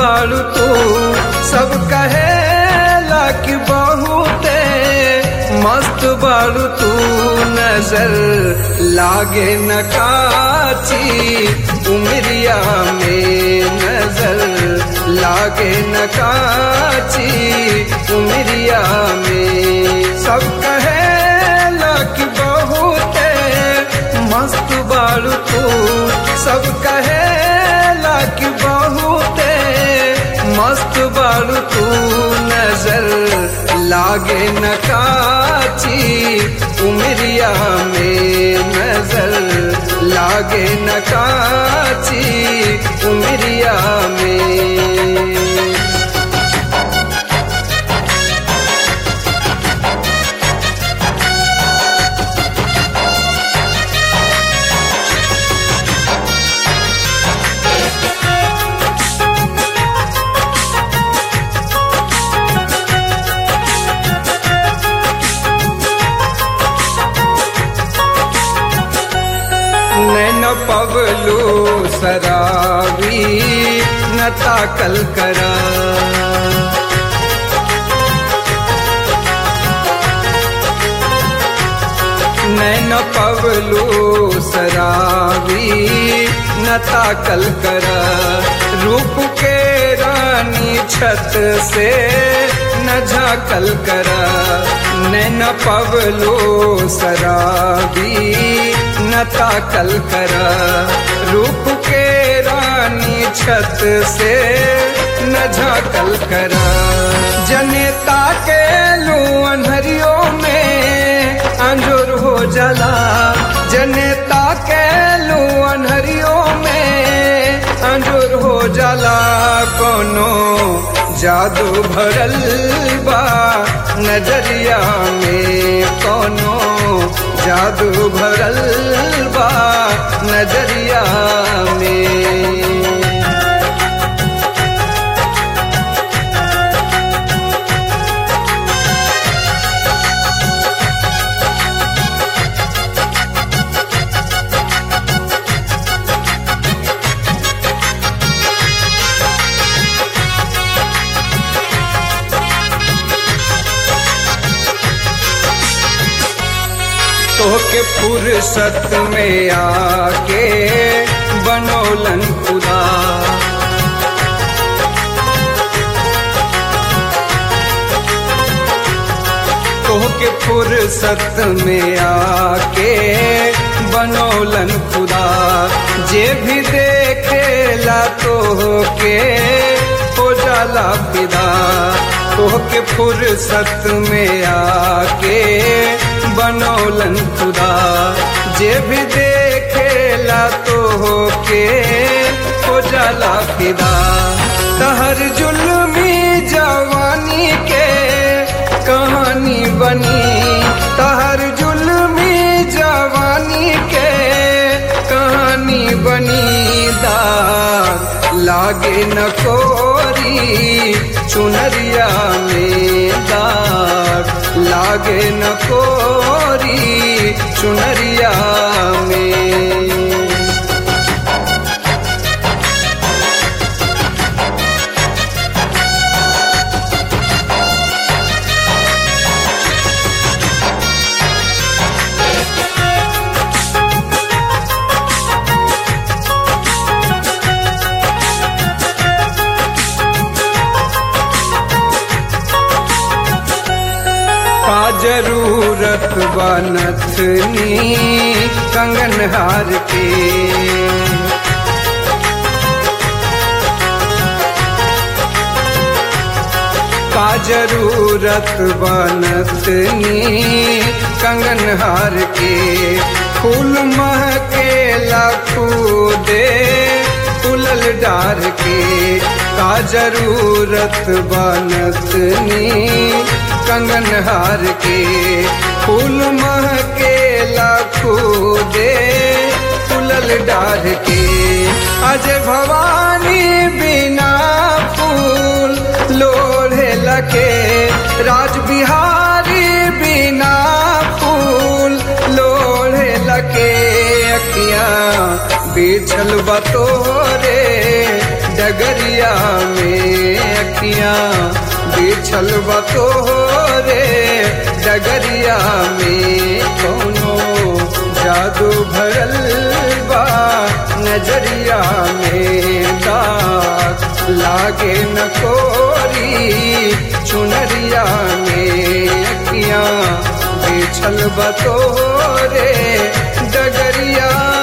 बाड़ू तू सब कहेला कि बहुते मस्त बाड़ू तू नजर लागे न काची उमरिया में नजर लागे न काची उमरिया में सब कहेला कि बहुते मस्त बाड़ू तू सब कहेला कि बहुते मस्त बाड़ू तू नजर लागे न काची उमरिया में नजर लागे न काची उमरिया में नैन पवलू सरावी न ताकल करा नैन पवलू सरावी न ताकल करा रूप के रानी छत से न झाकल करा नैन पवलू सरावी न ताकल करा रूप के रानी छत से न झाकल करा जनेता के लू अनहरियों में अंजोर हो जला जनेता के लू अनहरियों में अंजोर हो जला कोनो जादू भरल बा नजरिया में कोनो जादू भरल बा नजरिया में तोहके फुर्सत में आके बनौलन खुदा तोहके फुर्सत में आके बनौलन खुदा जे भी देखेला तोहके हो जाला फिदा तोहके फुर्सत में आके बनौलन खुदा जे भी देखेला तो के हो जाला फिदा तहर जुल्मी जवानी के कहानी बनी तहर जुल्मी जवानी के कहानी बनी दाग लागे न कोरी चुनरिया में दाग लागे न कोरी चुनरिया में का जरूरत बनथनी कंगन हार के का जरूरत बनथनी कंगन हार के फूल महके लाखू दे फूलल डार के का जरूरत बनतनी कंगन हार के फूल महके लाखू दे फूलल डार के अज भवानी बिना फूल लोढ़े लके राज बिहारी बिना फूल लोढ़े लके अखियाँ बिछल बतोरे डगरिया में अखियां बिछल बतो रे डगरिया में कोनो जादू भरल बा नजरिया में दाग लागे न कोरी चुनरिया में अखियां बिछल बतो रे डगरिया